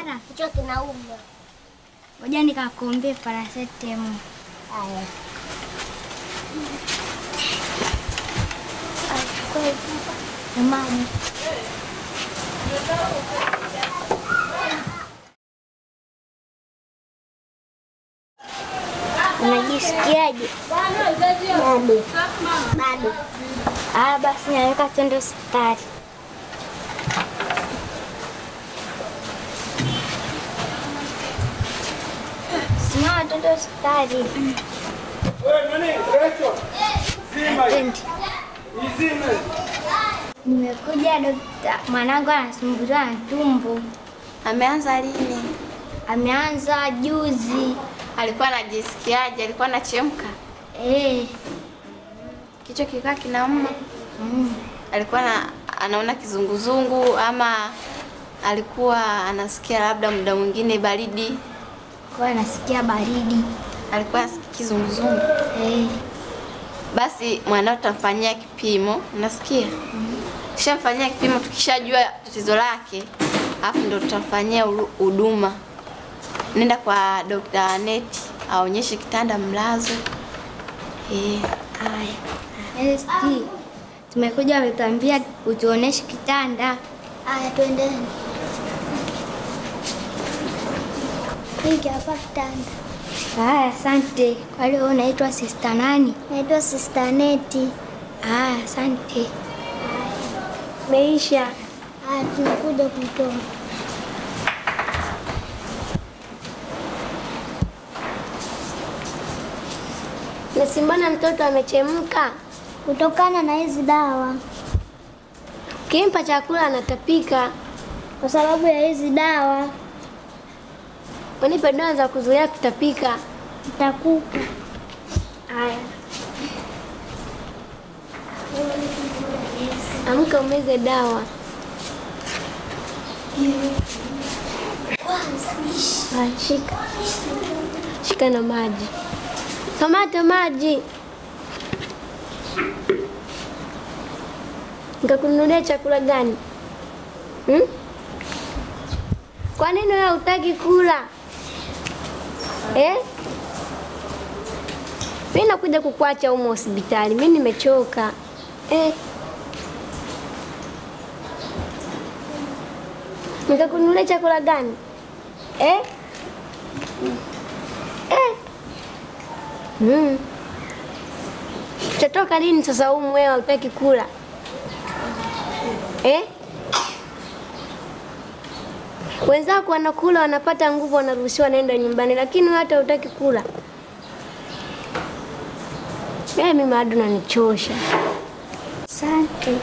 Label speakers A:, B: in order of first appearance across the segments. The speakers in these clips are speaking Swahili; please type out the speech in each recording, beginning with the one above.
A: Ara,
B: Kichwa kinauma.
A: ngoja nikakuombee paracetamol.
B: Haya.
A: Na maji. Unajisikiaje?
B: Bado. Bado.
A: Ah, basi naweka twende hospitali. Simama twende hospitali. Twende. Nimekuja dokta, mwanangu anasumbuliwa na tumbo.
C: Ameanza lini?
A: Ameanza juzi.
C: Alikuwa anajisikiaje? Alikuwa anachemka?
A: Eh,
C: Kichwa kikaa kinauma?
A: mm.
C: Alikuwa na, anaona kizunguzungu ama alikuwa anasikia labda muda mwingine baridi?
A: Kwa anasikia baridi.
C: Alikuwa anasikia kizunguzungu?
A: Eh,
C: Basi mwanao tutamfanyia kipimo, unasikia? Tukishamfanyia kipimo, tukishajua tatizo lake, alafu ndo tutamfanyia ulu- huduma. Nenda kwa Dr. Aneti aonyeshe kitanda mlazo. Eh,
A: haya. ST. Tumekuja wametuambia utuoneshe kitanda.
B: Haya, twendeni. Hiki hapa kitanda.
A: Haya, asante. Kwa hiyo wewe unaitwa sister nani?
B: Naitwa Sister Neti.
A: Haya, asante.
B: Meisha. Haya, tunakuja kutoa.
D: Nasi, mbona mtoto amechemka?
B: Kutokana na hizi dawa,
D: Ukimpa chakula anatapika.
B: kwa sababu ya hizi dawa
D: Unipe dawa za kuzuia kutapika.
B: nitakupa.
D: Haya, amka umeze dawa. Haya, shika shika na maji. Tomato maji. Nikakununulia chakula gani? Hmm? Kwa nini wewe hutaki kula? Eh? Mimi nakuja kukuacha humo hospitali. Mimi nimechoka. Eh. Nikakununulia chakula gani? Eh? Eh. Mm. Utatoka lini sasa humu wewe hutaki kula? Eh? Wenzako wanakula wanapata nguvu wanaruhusiwa naenda nyumbani lakini wewe hata hutaki kula. Mimi bado nanichosha.
A: Asante.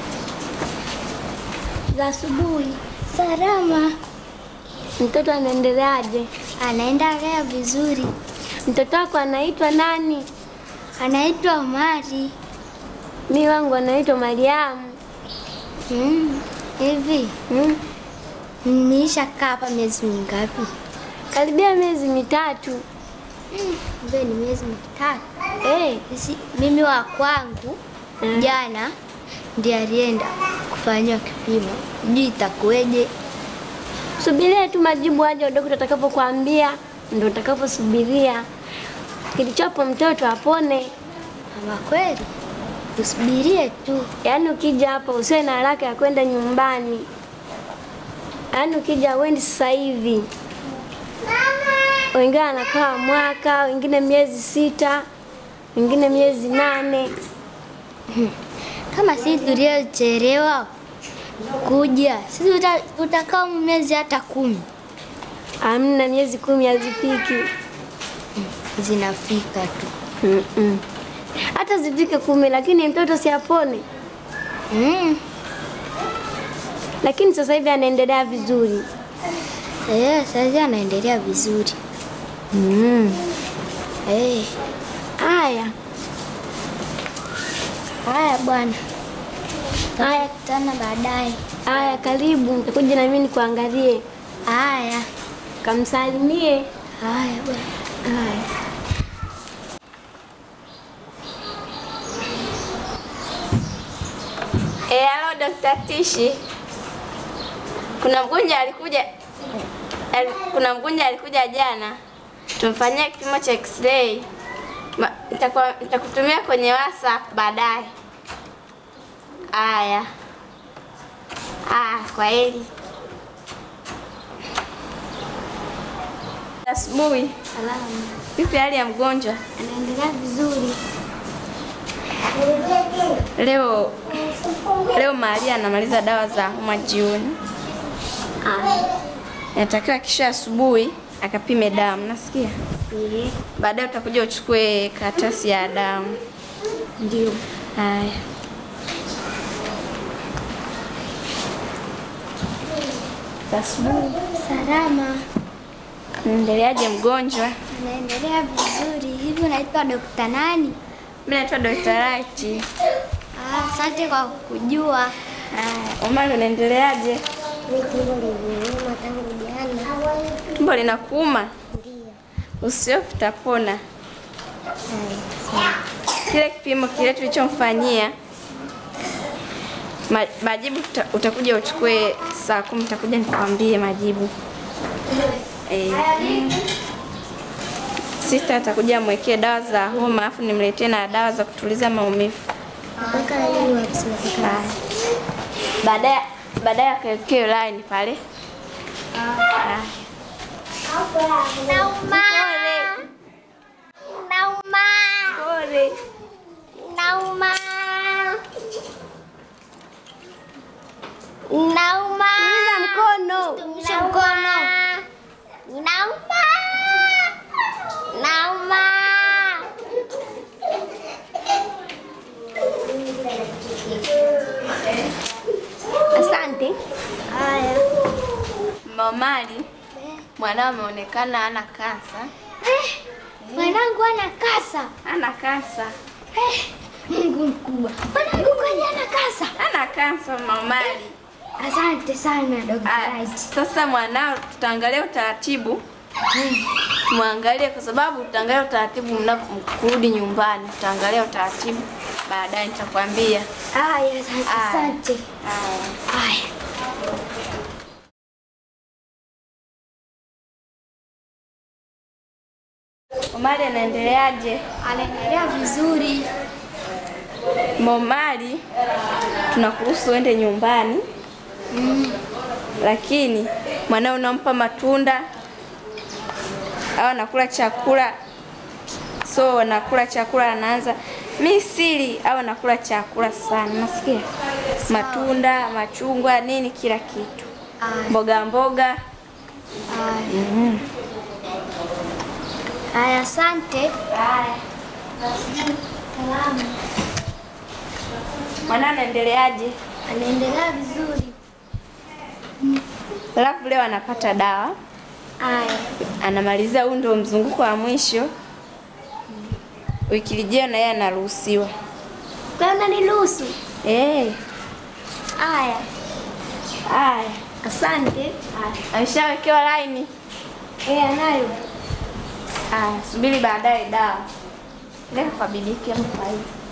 D: Za asubuhi
A: Salama.
D: mtoto anaendeleaje?
A: Anaendelea vizuri.
D: Mtoto wako anaitwa nani?
A: Anaitwa Omari.
D: Mi wangu anaitwa Mariamu.
A: Mm. Hivi
D: Hmm?
A: niisha kaa hapa miezi mingapi?
D: Karibia miezi mitatu.
A: Kumbe ni miezi mitatu.
D: Eh,
A: Sisi, mimi wa kwangu
D: Mm.
A: jana ndiye alienda kufanyiwa kipimo, sijui itakuweje.
D: subiria tu majibu aje daktari atakapokuambia, ndio utakaposubiria. Kilichopo mtoto apone.
A: Ama kweli usubirie tu.
D: Yaani ukija hapa usiwe na haraka ya kwenda nyumbani. Yaani ukija uendi sasa hivi. Wengine anakaa mwaka, wengine miezi sita, wengine miezi nane.
A: Kama sisi tuliochelewa kuja, sisi tuta- tutakaa miezi hata kumi
D: Amna, miezi kumi hazifiki.
A: zinafika tu.
D: Mm-mm. Hata zifike kumi, lakini mtoto si apone.
A: Mm.
D: Lakini sasa hivi anaendelea vizuri.
A: Eh, sasa anaendelea vizuri.
D: Mm.
A: Eh,
D: Haya,
A: haya bwana,
D: haya,
A: tana baadaye.
D: haya, karibu, nitakuja na mimi nikuangalie,
A: Haya,
D: kamsalimie.
A: haya bwana.
D: Haya.
C: Eh, halo Dr. Tishi. Kuna mgonjwa alikuja Ali- kuna mgonjwa alikuja jana, tumfanyia kipimo cha x-ray. Ma- nitakuwa- Nitakutumia kwenye WhatsApp baadaye. Aya, aya, kwa heri. Asubuhi,
B: Salama.
C: vipi hali ya mgonjwa
B: Anaendelea vizuri.
C: leo? Leo Maria anamaliza dawa za homa jioni, inatakiwa kisha asubuhi akapime damu, nasikia baadaye utakuja uchukue karatasi ya damu.
B: Ndio.
C: Haya, za asubuhi.
B: Salama.
C: Endeleaje mgonjwa?
B: Anaendelea vizuri. Hivi unaitwa Dokta nani?
C: Mimi naitwa Dr. Right.
B: Ah, asante kwa kujua.
C: Haya, Omari unaendeleaje?
B: Tumbo liniuma tangu jana.
C: Tumbo linakuuma?
B: Ndio.
C: Usiofu utapona.
B: Haya, sawa.
C: Kile kipimo kile tulichomfanyia ma, majibu tuta, utakuja uchukue saa kumi, utakuja nikwambie majibu. Eh, sista atakuja amwekee dawa za homa, alafu nimletee na dawa za kutuliza maumivu.
B: Mpaka lini wapi zinafika?
C: Haya. Baadaye baadaye akawekee line pale. Haya.
B: Nauma. Nauma.
C: Pole.
B: Nauma. Nauma.
D: Tuliza mkono.
B: Tumisha mkono. Nauma. Nauma.
D: Asante.
B: Haya.
C: Mamali, mwanao ameonekana ana kansa.
B: Mwanangu ana kasa.
C: Ana kansa.
B: Mungu mkubwa. Mwanangu kwani ana kasa.
C: Ana kansa Mamali.
B: Asante sana Dr.
C: Ah,
B: Right.
C: Sasa mwanao tutaangalia utaratibu. Muangalie kwa sababu tutaangalia utaratibu mnaporudi nyumbani. Tutaangalia utaratibu. Baadaye nitakwambia.
B: Haya, asante.
C: Aya.
B: Asante.
C: Haya.
B: Haya.
C: Omari anaendeleaje?
B: Anaendelea vizuri.
C: Momari, tunakuruhusu uende nyumbani lakini mwanao unampa matunda au anakula chakula, so anakula chakula anaanza mi sili au anakula chakula sana, nasikia matunda, machungwa, nini, kila kitu, mboga mboga. Mhm.
B: Haya, asante. Salama.
C: Mwanao anaendeleaje?
B: Anaendelea vizuri.
C: Alafu leo anapata dawa,
B: Haya.
C: anamaliza, huu ndio mzunguko wa mwisho. Wiki lijao na yeye anaruhusiwa.
B: Kwa hiyo unaniruhusu?
C: Eh,
B: Haya.
C: haya.
B: Asante.
C: Ameshawekewa laini.
B: Eh, anayo.
C: Haya, subiri baadaye dawa. Leo kwa bidiki ama kwa hivi.